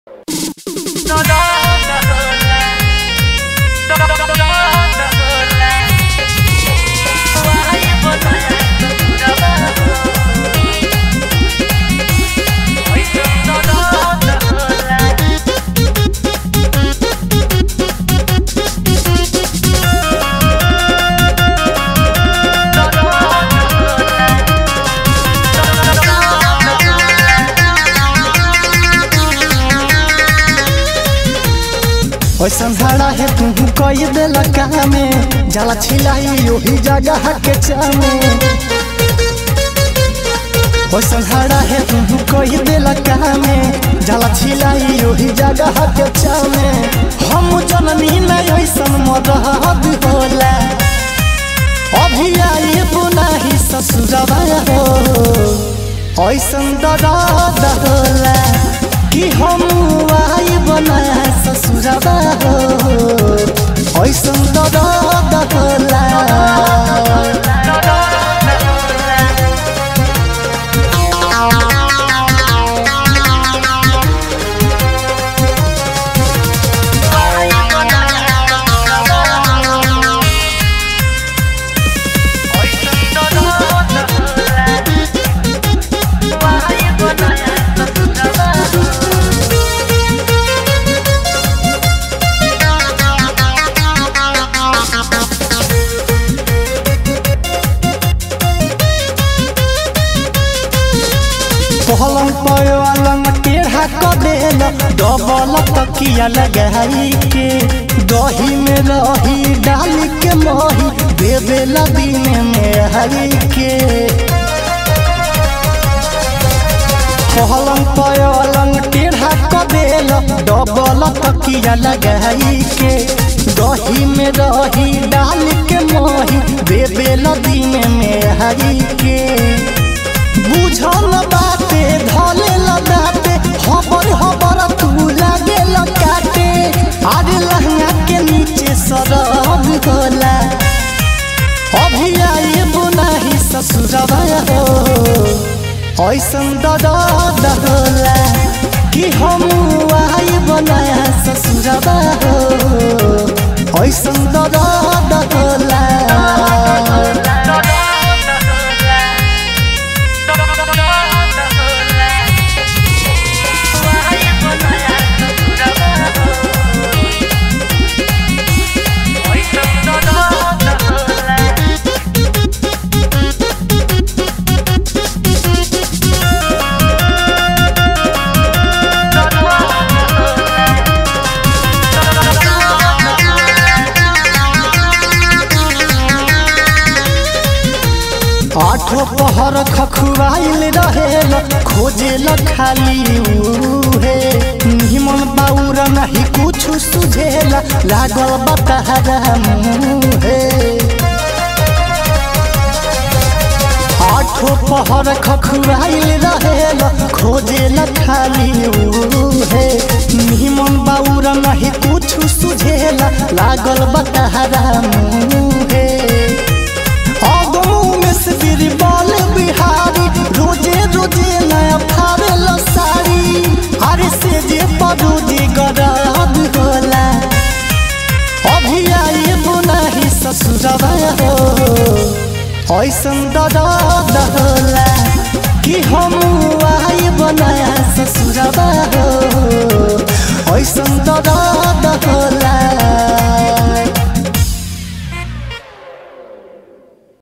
ओइसन भाड़ा है तू कई दिल कामे जाला छिलाई ओही जगह के चामे ओइसन भाड़ा है तू कई दिल कामे जाला छिलाई ओही जगह के चामे हम जननी में ओइसन मदद होला अभी आई बुनाही ससुरवा हो ओइसन दर्द होला कि हम आई बनाया ससुरवा हो ऐसन दर्द होला पलंग पलंग टेढ़ा क देल डबल तकिया लगाई के दही में रही डाल के मही दे देला दिन में हरी के पलंग पलंग टेढ़ा क देल डबल तकिया लगाई के दही में रही डाल के मही दे देला दिन में हरी के बुझल बाटे धले लगाते हबर हबर तू लागे लगाते अरे लहंगा के नीचे सरब होला अभी आई बुनाही ससुरवा हो ऐसन दर्द होला कि हम आई बनाया ससुरवा हो ऐसन दर्द होला आठो पहर खखुआइल रहेल खोजेल खाली उहे निमन बाउर नहीं कुछ सुझेल लागल बताहरा मुहे आठो पहर खखुआइल रहेल खोजेल खाली उहे निमन बाउर नहीं कुछ सुझेल लागल बताहरा मुहे मेरी बाल बिहारी रोजे रोजे नया फारेल साड़ी अरे से जे परोजे गराब होला अभी आई बुनाही ससुरवा हो ऐसन दर्द होला कि हम आई बनाया ससुरवा हो ऐसन दर्द होला